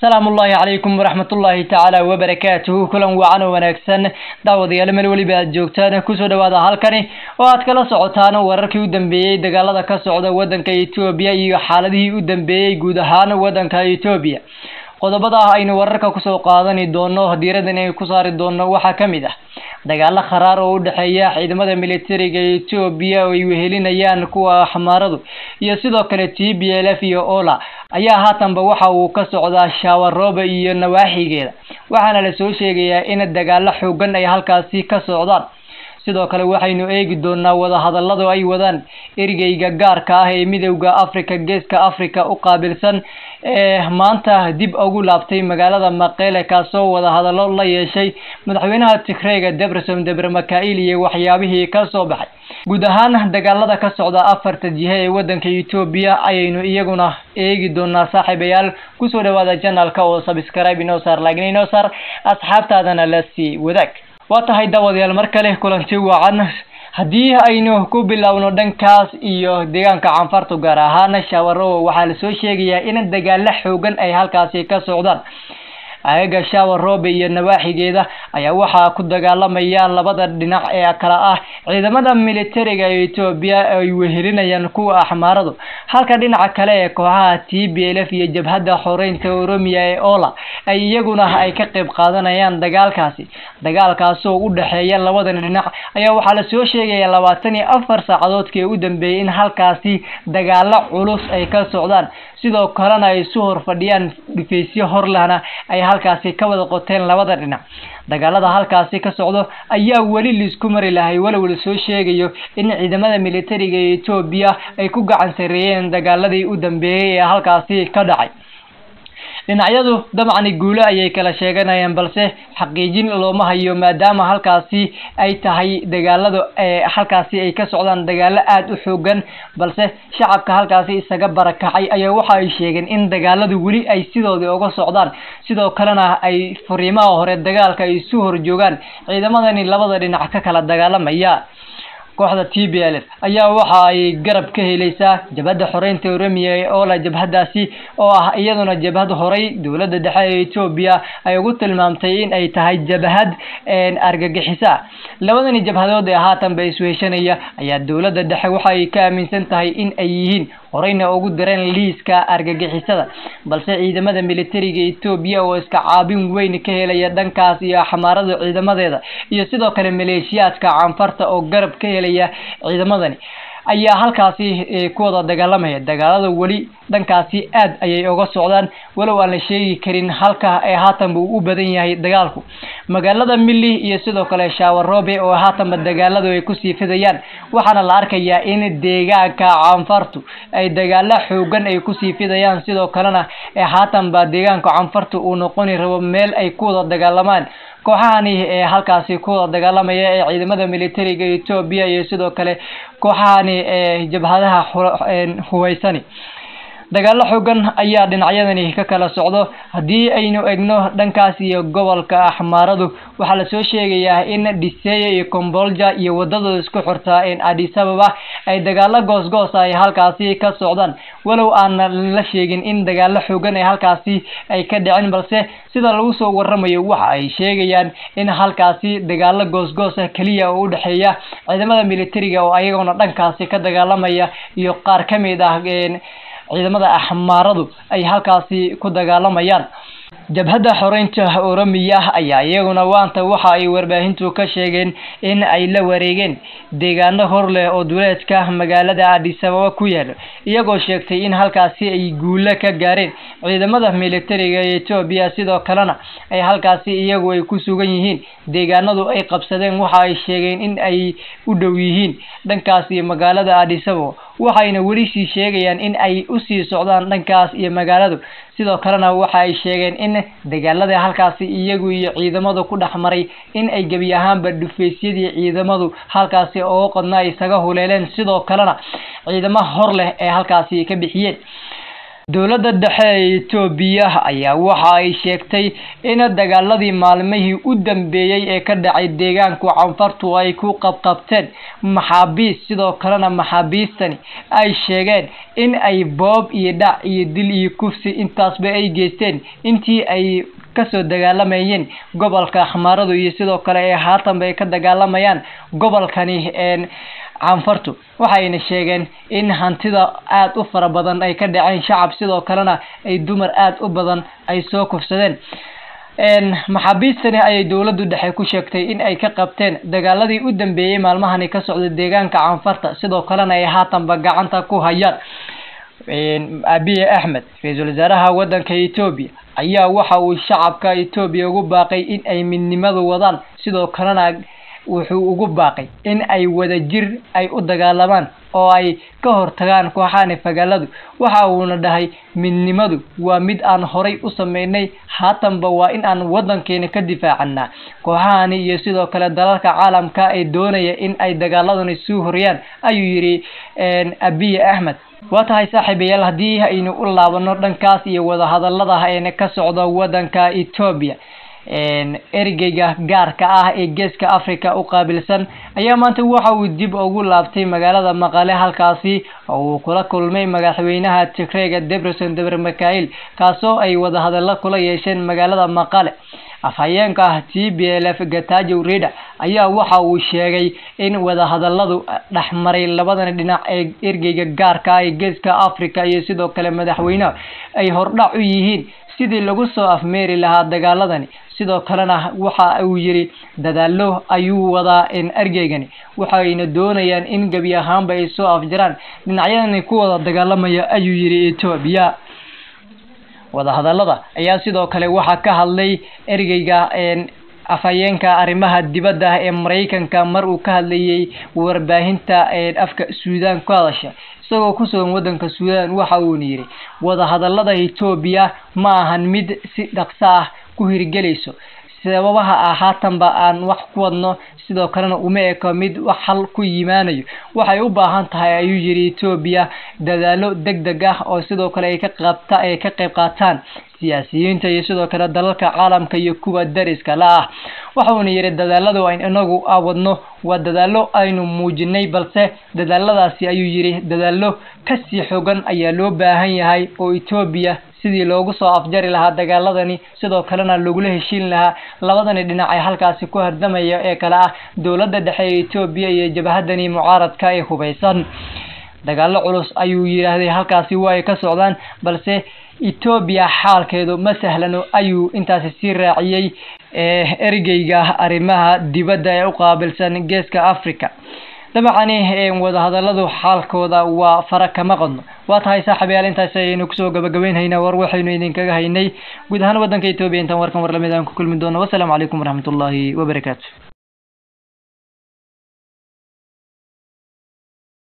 asalaamu ullaahi calaykum waraxmatullaahi tacaala wabarakaatuhu kulan wacan oo wanaagsan daawadayaal meel weliba aad joogtaan kusoo dhawaada halkani oo aad kala socotaan wararkii u dambeeyey dagaalada ka socda wadanka etoobiya iyo xaaladihii u dambeeyey guud ahaan wadanka etoobiya qodobada ah aynu wararka kusoo qaadani doono diiradan ay ku saari doono waxaa ka mid ah dagaalo kharaar oo u dhexeeya ciidamada militariga etoobiya oo ay wehelinayaan kuwa xamaaradu iyo sidoo kale t b l f iyo ola ayaa haatanba waxa uu ka socdaa shawarooba iyo nawaaxigeeda waxaana lasoo sheegayaa in dagaalo xoogan ay halkaasi ka socdaan sidoo kale waxaynu eegi doonaa wadahadalada ay wadaan ergeyga gaarka ah ee midowda africa geeska africa u qaabilsan ee maanta dib ugu laabtay magaalada maqele kaasoo wadahadalo la yeeshay madaxweynaha tigreega deberson debre makail iyo waxyaabihii ka soo baxay guud ahaan dagaalada ka socda afarta jihe ee wadanka etoobiya ayaynu iyaguna eegi doonaa saaxiibayaal kusoo dhawaada janalka oo subscribe inoo saar laakiin inoo saar asxaabtaadana la sii wadaag waa tahay daawadayaal mar kale kulanti wacan haddii aynu ku bilowno dhankaas iyo deegaanka canfartu gaar ahaan shawarowo waxaa lasoo sheegayaa in dagaalo xoogan ay halkaasi ka socdaan agaga shawaroobe iyo nawaaxigeeda ayaa waxaa ku dagaalamaya labada dhinac ee kala ah ciidamada militariga etoobiya ay wehelinayaan kuwa axmaaradu halka dhinaca kale ee kooxaha t b l f iyo jabhadda xoreynta oromiya ee ola ay iyaguna ay ka qayb qaadanayaan dagaalkaasi dagaalkaasoo u dhexeeya labadan dhinac ayaa waxaa lasoo sheegaya labaatan iyo afar saacadoodkii u dambeeyey in halkaasi dagaalo culus ay ka socdaan sidoo kalena ay isu hor fadhiyaan dhifaysyo horlahna ay halkaasi ka wada qoteen labada dhinac dagaalada halkaasi ka socdo ayaa weli laisku mari lahay walow lasoo sheegayo in ciidamada militariga ee etoobiya ay ku gacan sareeyeen dagaaladii u dambeeyey ee halkaasi ka dhacay dhinacyadu dabcani guulo ayay kala sheeganayaan balse xaqiijin looma hayo maadaama halkaasi ay tahay dagaalada halkaasi ay ka socdaan dagaalo aada u xoogan balse shacabka halkaasi isaga barakacay ayaa waxa ay sheegeen in dagaaladu weli ay sidoodii uga socdaan sidoo kalena ay fariimaha hore dagaalka ay isu horjoogaan ciidamadani labada dhinac ka kala dagaalamaya kooxda t b l f ayaa waxa ay garab ka helaysaa jabhadda xoreynta oromiya ee ola jabhadaasi oo ah iyaduna jabhad horay dowladda dhexe ee etoobiya ay ugu tilmaamtay in ay tahay jabhad argagixisa labadani jabhadood ee haatanba isweheshanaya ayaa dowladda dhexe waxa ay ka aaminsan tahay in ay yihiin horeyna ugu direen liiska argagixisada balse ciidamada militariga etoobiya oo iska caabin weyn ka helaya dhankaas iyo xamaarada ciidamadeeda iyo sidoo kale maleeshiyaadka canfarta oo garab ka helaya ciidamadani ayaa halkaasi ku wada dagaalamaya dagaalada weli dhankaasi aad ayay uga socdaan walow aan la sheegi karin halka ee haatanba uu u badan yahay dagaalku magaalada milli iyo sidoo kale shawaroobe oo haatanba dagaaladu ay kusii fidayaan waxaana la arkayaa in deegaanka canfartu ay dagaalo xoogan ay kusii fidayaan sidoo kalena haatanba deegaanka canfartu uu noqoni rabo meel ay ku wada dagaalamaan kooxahani ee halkaasi ku wada dagaalamaya ee ciidamada militariga etoobiya iyo sidoo kale kooxahani ee jabhadaha huweysani dagaalo xoogan ayaa dhinacyadani ka kala socdo haddii aynu egno dhankaas iyo gobolka axmaaradu waxaa lasoo sheegayaa in dhiseeya iyo combolja iyo wadadooda isku xirtaa addis ababa ay dagaalo goosgoos ay halkaasi ka socdaan walow aan la sheegin in dagaalo xoogan ay halkaasi ay ka dhicin balse sida lagu soo waramayo waxa ay sheegayaan in halkaasi dagaalo goosgoosa keliya oo u dhexeeya ciidamada militariga oo ayaguna dhankaasi ka dagaalamaya iyo qaar ka mid ah ciidamada axmaaradu ay halkaasi ku dagaalamayaan jabhadda xoreynta oromiya ayaa iyaguna waanta waxa ay warbaahintu ka sheegeen in ay la wareegeen deegaano hor leh oo duleedka magaalada addis ababa ku yaalo iyagoo sheegtay in halkaasi ay guulo ka gaareen ciidamada militariga ee etoobiya sidoo kalena ay halkaasi iyagu ay ku sugan yihiin deegaanadu ay qabsadeen waxa ay sheegeen in ay u dhow yihiin dhankaas iyo magaalada addis ababa waxayna weli sii sheegayaan in ay usii socdaan dhankaas iyo magaaladu sidoo kalena waxa ay sheegeen in dagaalada halkaasi iyagu iyo ciidamadu ku dhex maray in ay gebi ahaanba dhufaysyadii ciidamadu halkaasi oo qodna ay isaga huleeleen sidoo kalena ciidamo hor leh ee halkaasi ka bixiyeen dowladda dhexe ee etoobiya ayaa waxa ay sheegtay in dagaaladii maalmihii u dambeeyey ee ka dhacay deegaanku canfartu ay ku qabqabteen maxaabiis sidoo kalena maxaabiistani ay sheegeen in ay boob iyo dhac iyo dil iyo kufsi intaasba ay geysteen intii ay kasoo dagaalamayeen gobolka xamaaradu iyo sidoo kale ee haatanba ay ka dagaalamayaan gobolkani canfartu waxayna sheegeen in hantida aada u fara badan ay ka dhaceen shacab sidoo kalena ay dumar aada u badan ay soo kufsadeen maxaabiistani ayay dowladdu dhexe ku sheegtay in ay ka qabteen dagaaladii u dambeeyey maalmahani ka socda deegaanka canfarta sidoo kalena ay haatanba gacanta ku hayaan abiye axmed ra-iisul wasaaraha waddanka etoobiya ayaa waxa uu shacabka etoobiya ugu baaqay in ay midnimadu wadaan sidoo kalena wuxuu ugu baaqay in ay wada jir ay u dagaalamaan oo ay ka hortagaan kooxahani fagaaladu waxa uuna dhahay midnimadu waa mid aan horay u sameynay haatanba waa in aan waddankeena ka difaacanaa kooxahani iyo sidoo kale dalalka caalamka ee doonaya in ay dagaaladani suu horiyaan ayuu yidhi abiye axmed waa tahay saaxiibayaal haddii aynu u laabano dhankaas iyo wadahadallada eena ka socda waddanka etoobiya ergeyga gaarka ah ee geeska africa u qaabilsan ayaa maanta waxa uu dib ugu laabtay magaalada maqale halkaasi oo uu kula kulmay madaxweynaha tigreega debreson debre mikail kaasoo ay wadahadallo kula yeesheen magaalada maqale afhayeenka ah t b l f gatajow rida ayaa waxa uu sheegay in wadahadalladu dhexmaray labadan dhinac ee ergeyga gaarka ah ee geeska africa iyo sidoo kale madaxweynaha ay hordhac u yihiin sidii lagu soo afmeeri lahaa dagaaladani sidoo kalena waxa uu yidhi dadaalo ayuu wadaa ergeygani waxayna doonayaan in gebi ahaanba ay soo afjaraan dhinacyadani ku wada dagaalamaya ayuu yidhi etoobiya wadahadallada ayaa sidoo kale waxaa ka hadlay ergeyga afhayeenka arrimaha dibadda ee maraykanka mar uu ka hadlayay warbaahinta afka suudaan ku hadasha isagoo ku sugan waddanka suudaan waxa uuna yidhi wadahadallada etoobiya ma ahan mid si dhaqso ah ku hirgelayso sababaha ah haatanba aan wax ku wadno sidoo kalena uma eko mid wax hal ku yimaanayo waxay u baahan tahay ayuu yidhi etoobiya dadaalo deg deg ah oo sidoo kale ay ka qabta ay ka qayb qaataan siyaasiyiinta iyo sidoo kale dalalka caalamka iyo kuwa dariska la ah waxauna yidhi dadaaladu ayn inagu wadno waa dadaalo aynu muujinay balse dadaaladaasi ayuu yidhi dadaalo kasii xogan ayaa loo baahan yahay oo etoobiya sidii loogu soo afjari lahaa dagaaladani sidoo kalena lagula heshiin lahaa labadani dhinac ee halkaasi ku hardamaya ee kale ah dowladda dhexe ee etoobiya iyo jabhadani mucaaradka ee hubaysan dagaalo culus ayuu yidhaahday halkaasi waa ay ka socdaan balse etoobiya xaalkeedu ma sahlano ayuu intaasi sii raaciyey ergeyga arrimaha dibadda ee u qaabilsan geeska africa dabacani wadahadalladu xaalkooda waa fara kama qodno waa tahay saaxiibayaal intaas ayaynu kusoo gabagabeynhaynaa war waxaynu idinkaga haynay guud ahaan waddanka etoobiya intaan warkan war lamid aan ku kulmi doono wasalaamu calaykum waraxmatullaahi wabarakaatu